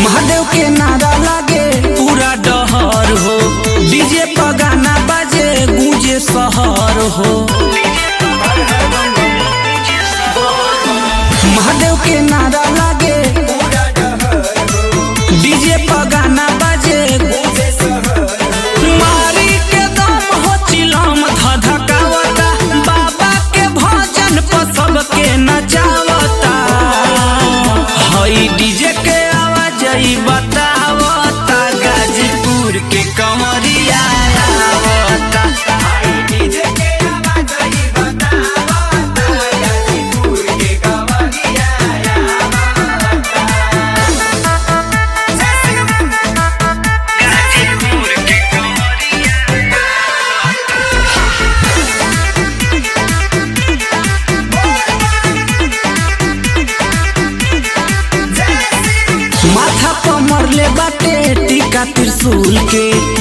महादेव के नारा लागे पूरा डहर हो डीजे पर गाना बाजे गूंजे शहर हो महादेव के नारा लागे डीजे पर गाना बाजे मारी के दम हो चिलम धधकावता बाबा के भजन पर सबके नचावता हई डीजे के आवाज ई बतावता गाजीपुर के कमरिया आवता हई डीजे के आवाज ई बतावता गाजीपुर के कमरिया गाजीपुर के कमरिया माथा पर मरले बाटे टीका त्रिशूल के